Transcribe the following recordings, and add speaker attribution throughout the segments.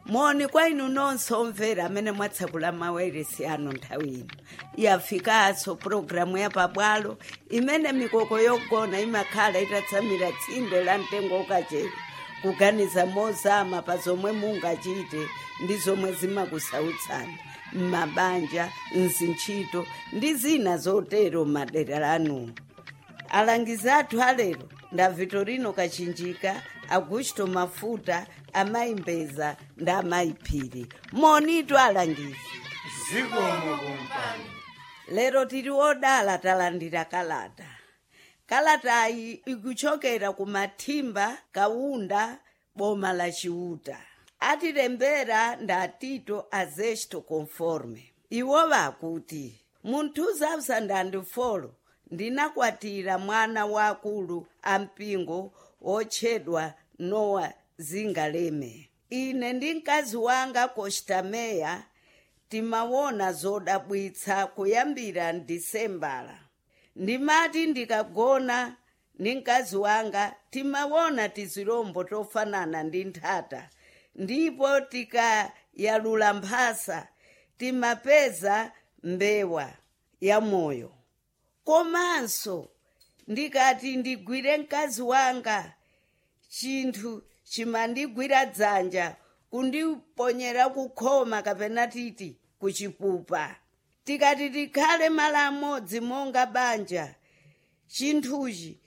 Speaker 1: moni kwa inu nonse omvera amene mwatsekula mawairesi anu nthawi ino yafikanso pulogalamu ya pabwalo imene mikoko yogona imakhala itatsamira tsinde la mtengo ukachere kuganiza mozama pa zomwe mungachite ndi zomwe zimakusautsani m'mabanja mzintchito ndi zina zotero m'madera anuwo alangizi athu alero nda vitorino kachinjika augusto mafuta amayimbeza ndi amayiphiri monitu alangizi
Speaker 2: zikomo kumpando
Speaker 1: lero tili odala talandira kalata kalatayi ikuchokera ku mathimba kaunda boma la chiuta atilembera nda tito azesto conforme iwo vakuti mu 2004 ndinakwatira mwana wakulu ampingo wotchedwa nowa zingaleme ine ndi mkazi wanga kostameya timawona zodabwitsa kuyambira ndisembala ndimati ndikagona ndi mkazi wanga timawona tizilombo tofanana ndi nthata ndipo tikayalula mphasa timapeza mbewa ya moyo komanso ndikati ndigwire mkazi wanga chinthu chimandigwira dzanja kundiponyera kukhoma kapena titi kuchipupa tikati tikhale malo amodzi monga banja chinthuchi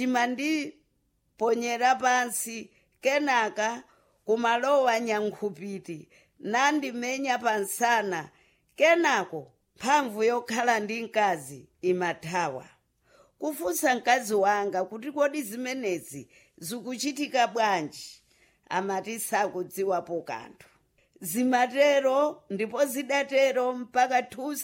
Speaker 1: chimandiponyera pansi kenaka kumalowa nyankhupiti nandimenya pansana kenako mphamvu yokhala ndi mkazi imathawa kufunsa mkazi wanga kuti kodi zimenezi zikuchitika bwanji amati sakudziwapo kanthu zimatero ndipo zidatero mpaka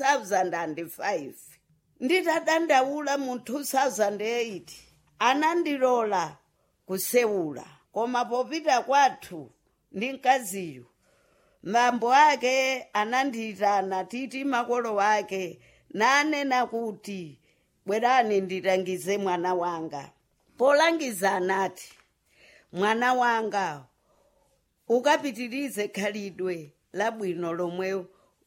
Speaker 1: 2005 nditadandaula mu 2008 anandilola kusewula koma popita kwathu ndi mkaziyu mambo ake anandiyitana titi makolo wake nanena kuti bwerani ndilangize mwana wanga polangiza anati mwana wanga ukapitirize khalidwe labwino lomwe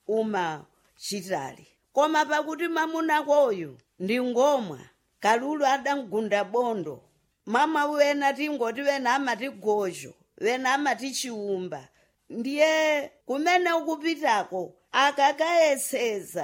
Speaker 1: umachitali koma pakuti mamunakoyu ndi ngomwa kalulu adamgunda bondo mama wena tingoti wena amati gojo wena amati chiumba ndiye kumene ukupitako akakayeseza